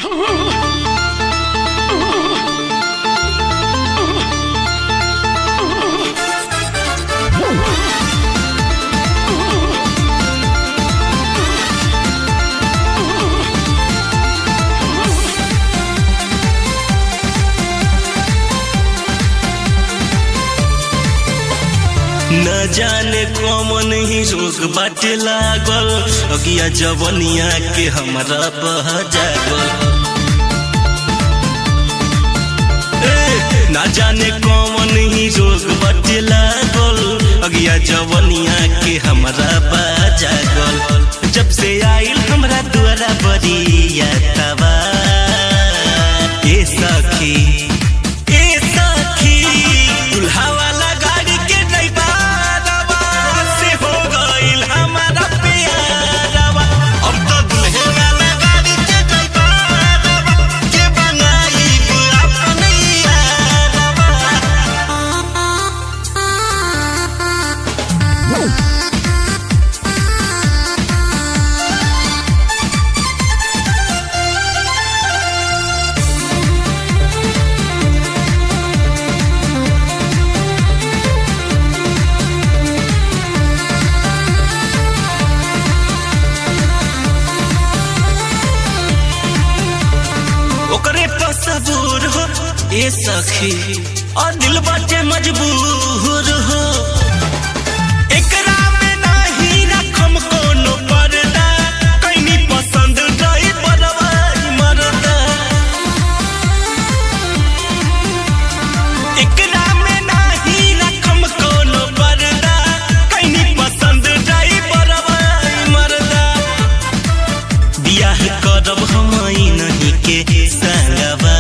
न जाने कौन ही रोग बाटे लागल अगिया जवनिया के हमरा बह जागल ए, ना जाने कौन ही रोग बाटे लागल अगिया जवनिया के हमरा बह जागल जब से आइल हमरा द्वारा बरिया तवा ए सखी ए सखी दुल्हा वाला गाड़ी के ड्राइवरवा से हो गइल हमारा प्यारवा अब तो दुल्हे वाला गाड़ी के ड्राइवरवा के बनाइब अपने यारवा ओकरे पर सबूर हो ए सखी और दिल बाटे मजबूर हो एकरा में नाही रखम कोनो पर्दा कैनी पसंद रही बरवाई मरदा एकरा में नाही रखम कोनो पर्दा कैनी पसंद रही बरवाई मरदा बियाह करब हम नहीं के संगवा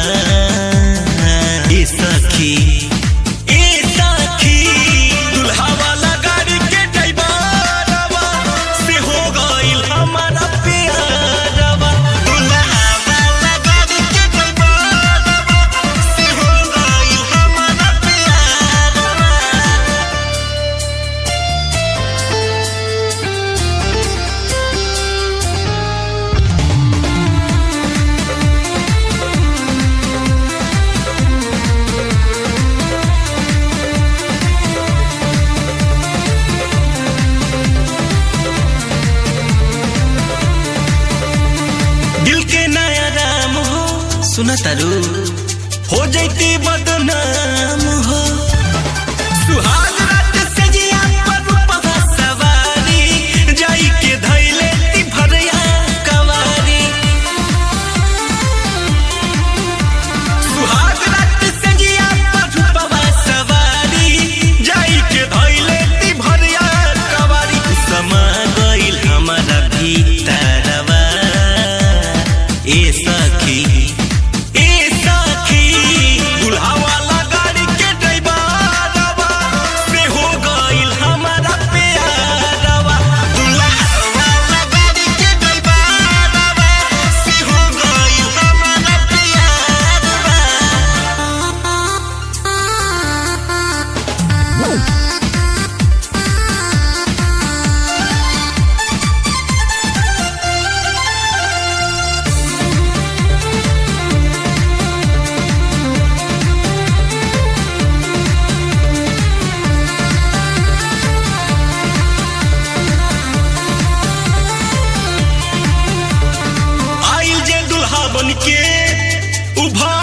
ए सखी ए सखी दुल्हा वाला गाड़ी के ड्राइवरवा से हो गइल हमारा प्यारवा दुल्हा वाला गाड़ी के ड्राइवरवा से हो गइल हमारा प्यारवा दिल के नया राम हो सुना तारू हो जैती बदनाम हो सुहाग रात से जिया पर रूपवा सवारी जाई के धैले ती भरिया कवारी सुहाग रात से जिया पर रूपवा सवारी जाई के धैले ती भरिया कवारी समा गइल हमारा भीतरवा ए सखी ए सखी दुल्हा वाला गाड़ी के ड्राइवरवा से हो गइल हमारा प्यारवा दुल्हा वाला गाड़ी के ड्राइवरवा से हो गइल हमारा प्यारवा आइल जे दुल्हा बन के उभा